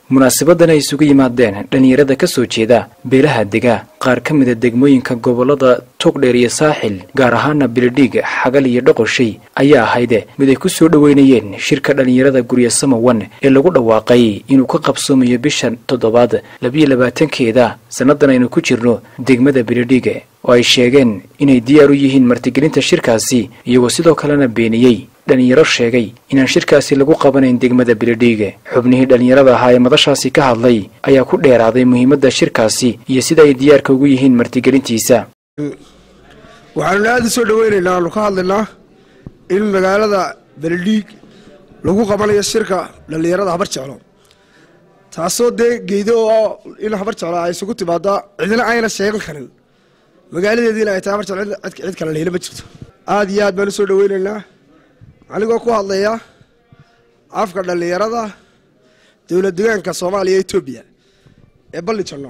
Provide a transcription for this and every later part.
munaasabadan ay isugu yimaadeen dhallinyarada ka soo jeeda beelaha dega qaar ka mida degmooyinka gobollada togdheer iyo saaxil gaar ahaana bilidhiig xagal iyo dhoqoshay ayaa ahayde mid ay ku soo dhoweynayeen shirka dhallinyarada gurya samawan ee lagu dhawaaqay inuu ka qabsoomayo bisha toddobaad labiyo labaatankeeda sannadan aynu ku jirno degmada bilidhiig oo ay sheegeen inay diyaar u yihiin martigelinta shirkaasi iyagoo sidoo kalena beeniyey dhallinyaro sheegay inaan shirkaasi lagu qabanayn degmada bilidhiige xubnihii dhallinyarada ahaa ee madashaasi ka hadlay ayaa ku dheeraaday muhiimadda shirkaasi iyo sida ay diyaarka ugu yihiin martigelintiisa waxaanuna aada u soo dhoweynaynaa aanu ka hadlaynaa in magaalada beledhiig lagu qabanayo shirka dhallinyarada habar jeclo taasoo dee geedo oo in habar jeclo ay isugu timaada cidina ayna sheegan karin magaaladeediina ay tahay habar jeclo cid kale lahelo ma jirto aada iyo aad baan u soo dhoweynaynaa anigoo ku hadlaya afka dhallinyarada dowlad degaanka soomaaliya etoobiya ee balli janno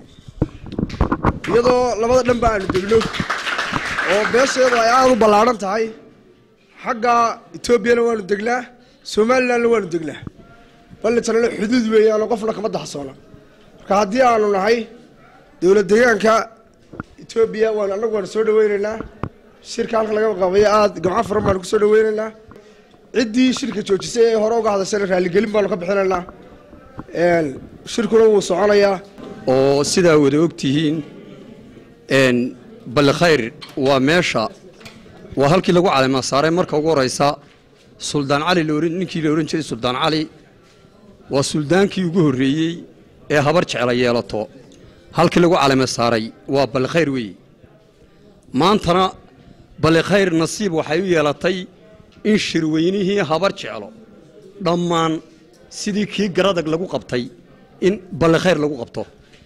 iyadoo labada dhan ba aanu degno oo beesheedu ay aada u ballaadhan tahay xagga etoobiyana waanu degnaa somalilandna waanu degnaa balli jannona xuduud weeyaanoo qofna kama daxsoona marka haddii aanu nahay dowlad degaanka etoobiya waan annagu waanu soo dhaweynaynaa shirka halka laga qabayo aada gamco furan baanu kusoo dhaweynaynaa ciddii shirka joojisay ee hore uga hadashayna raaligelin baanu ka bixinaynaa shirkuna wuu soconayaa oo sidaa wada ogtihiin balli khayr waa meesha waa halkii lagu caleema saaray marka ugu horeysa suldaan cali ninkii la odhan jiray suldaan cali waa suldaankii ugu horreeyey ee habar jecla yeelato halkii lagu caleema saaray waa balli khayr weeye maantana balli khayr nasiib waxay u yeelatay in shirweynihii habar jeclo dhammaan sidii kii garadag lagu qabtay in balli khayr lagu qabto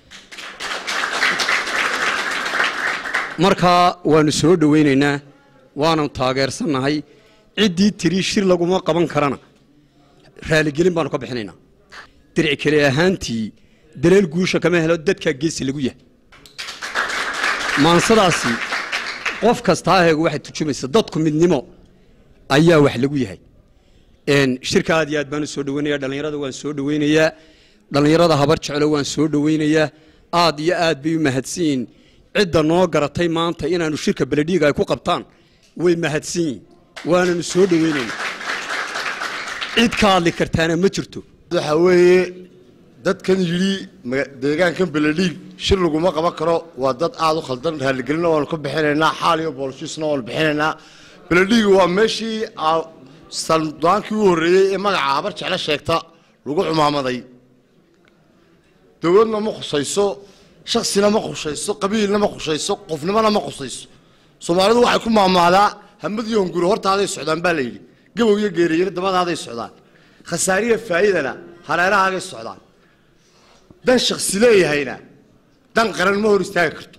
markaa waannu soo dhowaynaynaa waanu taageersannahay ciddii tiri shir laguma qaban karana raaligelin baanu ka bixinaynaa dirci kale ahaantii daleel guusha kama helo dadkaa geesi lagu yahay maansadaasi qof kastaa heegu waxay tujumaysa dadku midnimo ayaa wax lagu yahay shirka aad iyo aad baan u soo dhaweynaya dhallinyarada waan soo dhoweynayaa dhallinyarada habar jeclo waan soo dhoweynayaa aad iyo aad bay u mahadsan yihin cidda noo garatay maanta inaanu shirka beledhiiga ay ku qabtaan way mahadsan yihin waananu soo dhoweynayna cid ka hadli kartaana ma jirto waxaa weeye dadkan yidhi deegaankan beledhiig shir laguma qaban karo waa dad aada u khaldan raaligelina waanu ka bixinaynaa xaal iyo boolshiisna waanu bixinaynaa beledhiig waa meeshii saldaankii u horreeyey ee magaca habar jeclo sheegta lagu cumaamaday dowladna ma khusayso shaksina ma khusayso qabiilna ma khusayso qofnimona ma khusayso soomaalidu waxay ku maamaadaa hamadiyo hunguri hortaaday socdaan baa la yidhi gabow iyo geeriyana dabadaaday socdaan khasaariya faa'idana hareerahaagay socdaan dan shaksi leeyahayna dan qaran ma hor istaagi karto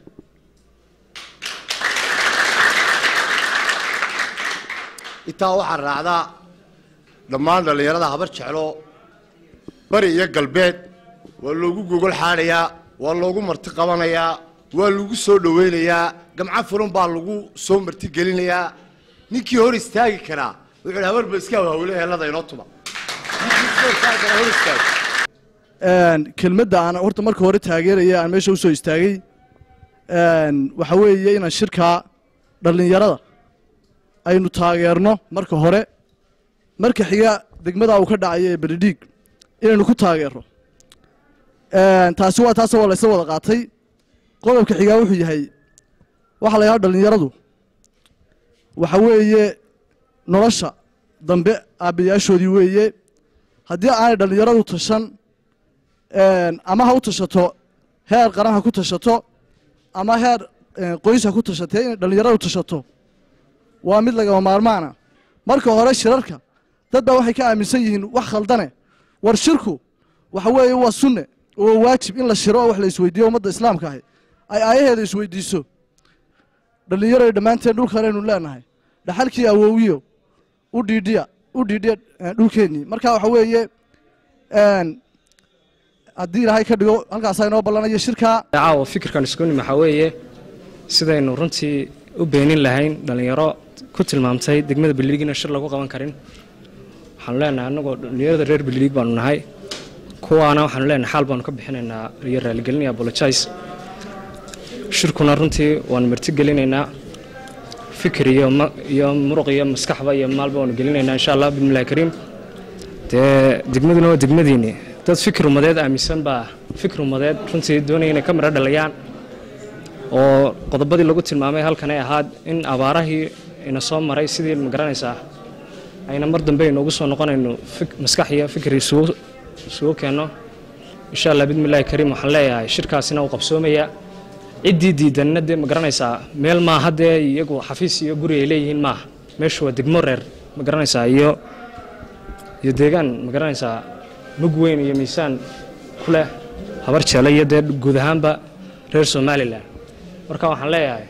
intaa waxaa raacdaa dhammaan dhallinyarada habar jeclo bari iyo galbeed waa loogu gogol xaadhayaa waa loogu marti qabanayaa waa lagu soo dhoweynayaa gamco furan baa lagu soo marti gelinayaa ninkii hor istaagi karaa wuxuu habarba iska hawle heellada inoo tuba kelmadda aan horta marka hore taageeraya aan meesha usoo istaagay waxaa weeye inaan shirkaa dhallinyarada aynu taageerno marka hore marka xiga degmada uu ka dhacayo ee beledhiig inaynu ku taageerno taasi waa taasoo waa laysla wada qaatay qodobka xigaa wuxuu yahay waxaa la yidhaha dhallinyaradu waxa weeye nolosha dambe aabbayaashoodii weeye haddii aanay dhallinyaradu tashan ama ha u tashato heer qaran ha ku tashato ama heer qoys ha ku tashatee inay dhallinyaradu tashato waa mid lagama maarmaana marka hore shirarka dad baa waxay ka aaminsan yihiin wax khaldane war shirku waxa weeye waa sunne oo waajib in la shiro oo wax la isweydiiyo ummadda islaamka ahi ay aayaheeda isweydiiso dhallinyaroy dhammaanteen dhulkanaynu leenahay dhaxalkii awowiyo u dhiidhiya u dhiidhiya dhulkeennii marka waxa weeye haddii ilaahay ka dhigo halkaasaa inoo ballanayo shirkaa caawa fikirkan iskuni waxaa weeye sidaynu runtii u beenin lahayn dhallinyaro ku tilmaamtay degmada beledhiig inaan shir lagu qaban karin waxaanu leenahay annagoo dhallinyarada reer beledhiig baanu nahay kuwaana waxaanu leenahay xaal baanu ka bixinaynaa iyo raaligelinaya apologize shirkuna runtii waanu martigelinaynaa fikir iyo ma- iyo muruq iyo maskaxba iyo maalba waanu gelinaynaa insha allah bismillahi kariim dee degmaduna waa degmadiini dad fikir umadeed aaminsan baa fikir umadeed runtii doonaya inay ka miro dhalayaan oo qodobadii lagu tilmaamay halkan ay ahaad in abaarahii ina soo maray sidii ma garanaysaa ayna mar dambe inoogu soo noqonayno fik- maskax iyo fikir isugu isugu keenno insha allah bismillahi kariim waxaan leeyahay shirkaasina uu qabsoomaya ciddii diidanna dee ma garanaysaa meel maaha dee iyagu xafiis iyo guri ay leeyihiin maaha meeshu waa degmo reer ma garanaysaa iyo iyo deegaan ma garanaysaa mug weyn iyo miisaan ku leh habar jeelo iyo dee guud ahaanba reer somalilan marka waxaan leeyahay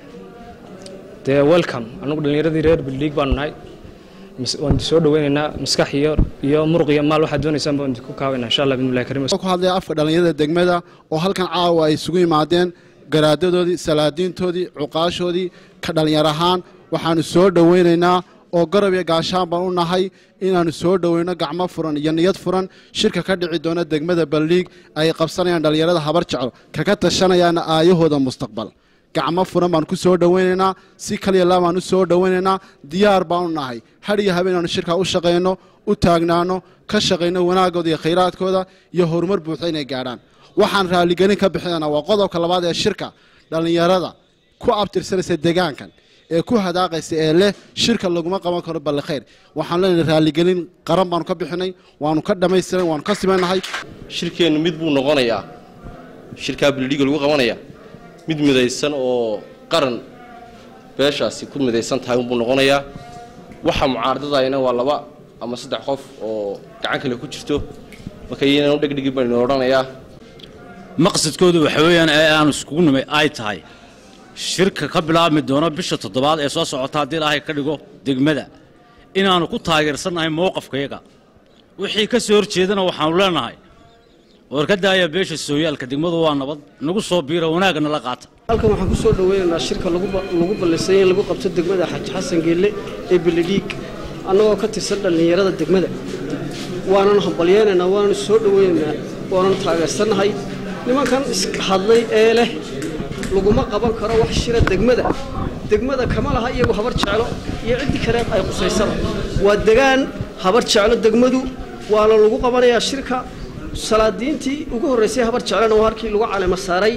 dee welcome annagu dhallinyaradii reer bildhiig baanu nahay mas- waan soo dhaweynaynaa maskax iyo iyo muruq iyo maal waxaad doonaysaan baan ku kaabaynaa insha allah bismillahi kariim ku hadlaya afka dhallinyarada degmada oo halkan caawa ay isugu yimaadeen garaadadoodii salaadiintoodii cuqaashoodii ka dhallinyar ahaan waxaanu soo dhowaynaynaa oo garab iyo gaashaan baan u nahay inaannu soo dhoweyno gacmo furan iyo niyad furan shirka ka dhici doona degmada balliig ay qabsanayaan dhallinyarada habar jeclo kaga tashanayaana aayahooda mustaqbal gacmo furan baan ku soo dhowaynaynaa si kaliya laa baan u soo dhowaynaynaa diyaar baan u nahay har iyo habeen aanu shirkaa u shaqayno u taagnaano ka shaqayno wanaaggooda iyo khayraadkooda iyo horumar buuxda inay gaadhaan waxaan raaligelin ka bixinaynaa waa qodobka labaad ee shirka dhallinyarada ku abtirsanaysa degaankan ee ku hadaaqaysa ee leh shirka laguma qaban karo balli khayr waxaan leenahay raaligelin qaran baanu ka bixinay waanu ka dhammaystiran waanu ka simannahay shirkeennu mid buu noqonayaa shirkaa bildhiga lagu qabanaya mid midaysan oo qaran beeshaasi ku midaysan tahay unbuu noqonayaa waxa mucaaradadayna waa laba ama saddex qof oo gacan kale ku jirto marka iyanan u dhegdhigin baan idin odhanayaa maqsadkoodu waxa weeyaan ee aanu iskugu nimay ay tahay shirka ka bilaabmi doono bisha toddobaad ee soo socota haddii ilaahay ka dhigo degmada inaannu ku taageersannahay mowqafkayaga wixii ka soo horjeedana waxaannu leenahay war ka daaya beesha sooyaalka degmadu waa nabad nagu soo biira wanaagana la qaata halkan waxaan ku soo dhoweynaynaa shirka lagu ba- lagu ballansan in lagu qabto degmada xaaji xasan geelle ee beledhiig annagoo ka tirsan dhallinyarada degmada waanan hambalyeynaynaa waananu soo dhoweynaynaa waanan taageersannahay nimankan ishadlay ee leh laguma qaban karo wax shira degmada degmada kama laha iyagu habar jeclo iyo ciddi kale ay qusaysaba waa degaan habar jeclo degmadu waana lagu qabanayaa shirka salaadiintii ugu horraysay habar jeclona waa halkii lagu calamo saaray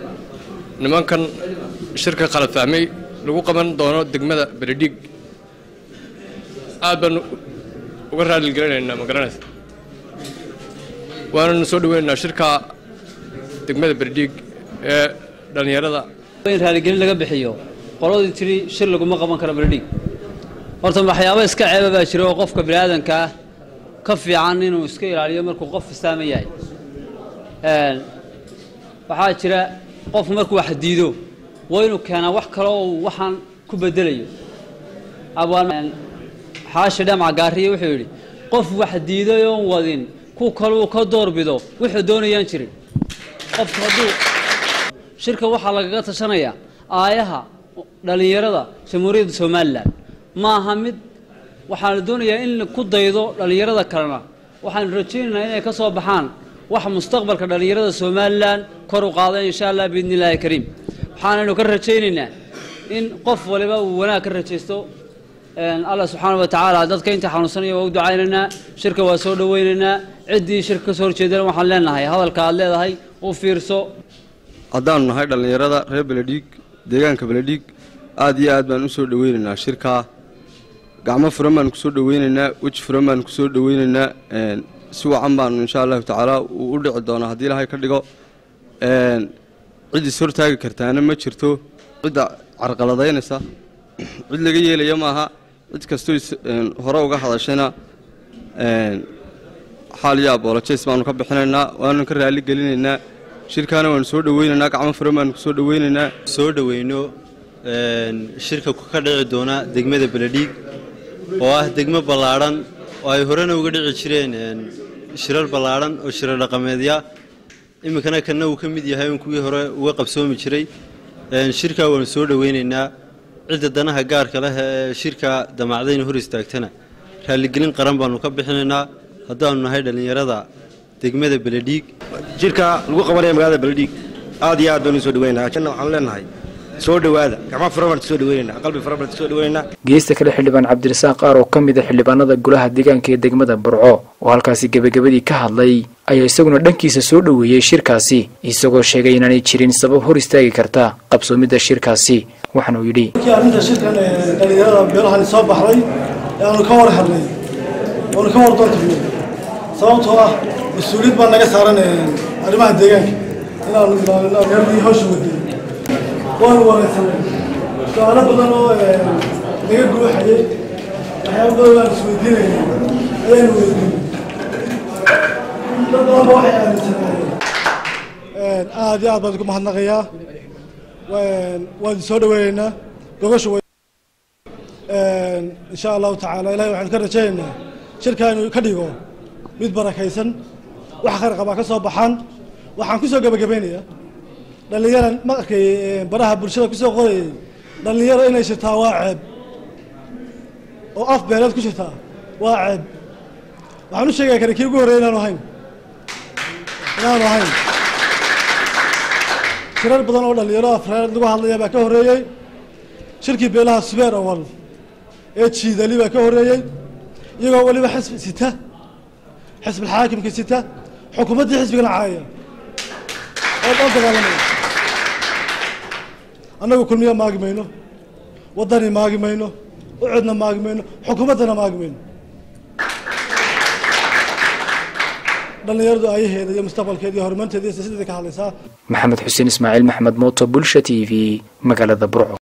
nimankan shirka qalad fahmay lagu qaban doono degmada beledhiig aad baan uga raaligelinaynaa ma garanaysa waananu soo dhaweynaynaa shirka degmada beledhiig ee dhallinyarada in raaligelin laga bixiyo qoladii tiri shir laguma qaban karo beledhiig horta waxyaabo iska ceeba baa jira oo qofka biniaadanka ah ka fiican inuu iska ilaaliyo markuu qof istaama yahay Een, waxaa jira qof markuu wax diido waa inuu keenaa wax kale oo uu waxaan ku bedelayo abwaan xaashi dhamac gaariye wuxuu yidhi qof wax diiday oon wadin ku kaluu ka doorbido wuxuu doonayaan jirin qofku hadduu shirka waxaa lagaga tashanayaa aayaha dhallinyarada jamhuuriyadda somalilan ma aha mid waxaa la doonayaa in ku daydo dhallinyarada kalena waxaanu rajaynaynaa inay ka soo baxaan wax mustaqbalka dhallinyarada somalilan kor u qaada insha allah biidni illaahi kariim waxaanaynu ka rajaynaynaa in qof waliba uu wanaag ka rajaysto Een, allah subxaana wa tacaala dadka inta xanuunsanaya waa u ducaynaynaa shirka waa soo dhoweynaynaa ciddii shirka ka soo horjeedana waxaan leenahay hadalka aad leedahay u fiirso haddaanu nahay dhallinyarada reer beledhiig deegaanka beledhiig aad iyo aad baan u soo dhoweynaynaa shirkaa gacmo furan baanu kusoo dhoweynaynaa weji furan baanu kusoo dhoweynaynaa een, si wacan baanu insha allahu tacaala uu u dhici doonaa haddii ilaahay ka dhigo een, cid is hortaagi kartaana ma jirto cidda carqaladaynaysa cid laga yeelaya maaha cid kastoo is- een, hore uga hadashayna een, xaal iyo abolojays baanu ka bixinaynaa waanu ka raali gelinaynaa shirkaana waanu soo dhoweynaynaa gacmo furan baanu kusoo dhoweynaynaa soo dhoweyno een, shirka ka dhici doona degmada beledhiig oo ah degmo ballaadhan oo ay horena uga dhici jireen een, shirar ballaadhan oo shirar dhaqameedya iminkana kanna uu ka mid yahay in kuwii hore uga qabsoomi jiray een, shirkaa waanu soo dhoweynaynaa cidda danaha gaarka leh ee shirka damacdayna hor istaagtana raaligelin qaran baanu ka bixinaynaa haddaanu nahay dhallinyarada degmada beledhiig jirka lagu qabanaya magaalada beledhiig aad iyo aad baan u soo dhaweynaa janna waxaan leenahay soo dhowaada gacmo fara baan soo dhaweynayna qalbi fara baan soo dhaweynayna geesta kale xildhibaan cabdirasaaq qaar oo ka mid a xildhibaanada golaha deegaanka ee degmada burco oo halkaasi gebagabadii ka hadlay ayaa isaguna dhankiisa soo dhoweeyey shirkaasi isagoo sheegay inaanay jirin sabab hor istaagi karta qabsoomidda shirkaasi waxaanuu yidhi markii arrinta shirkan dhalinyarada beelahani soo baxday ee aanu ka war helnay oonu ka war doontagnay sababtoo ah mas-uuliyad baa naga saaran arrimaha deegaanka inaanu ilaalino dhalinyardii hawsha waday waanu wareysanay su-aalo badan oo naga guuxayay waxyaaba badan aan isweydiinayna ayaanu weydiinay dad badanba waxay aaminsanayeen aad iyo aad baan isku mahadnaqayaa waan idin soo dhaweyneynaa gogosha insha allahu tacaala ilahay waxaanu ka rajaynaynaa shirka inuu ka dhigo mid barakaysan wax khayr qabaa ka soo baxaan waxaan kusoo gebagabaynayaa dhallinyara ma arkay baraha bulshada kusoo qorayay dhallinyaro inay shirtaa waa ceeb oo af beeleed ku shirtaa waa ceeb waxaan u sheegaya kani kii ugu horreya inaanu ahayn inaanu ahayn shirar badan oo dhallinyaro afreed lagu hadlaya baa ka horreeyey shirkii beelaha subeer awal ee jiidali baa ka horreeyey iyagoo weliba xisbi sita xisbilxaakimka sita xukuumaddii xisbigana caaya oo dhan dagaalamaya annagu kulmiya maagi mayno waddani maagi mayno ucudna maagi mayno xukuumaddana maagi mayno dhallinyaradu aayaheeda iyo mustaqbalkeeda iyo horumarinteeda iyo siyasadeeda ka hadlaysaa maxamed xuseen ismaaciil maxamed mooto bulsha t v magaalada burco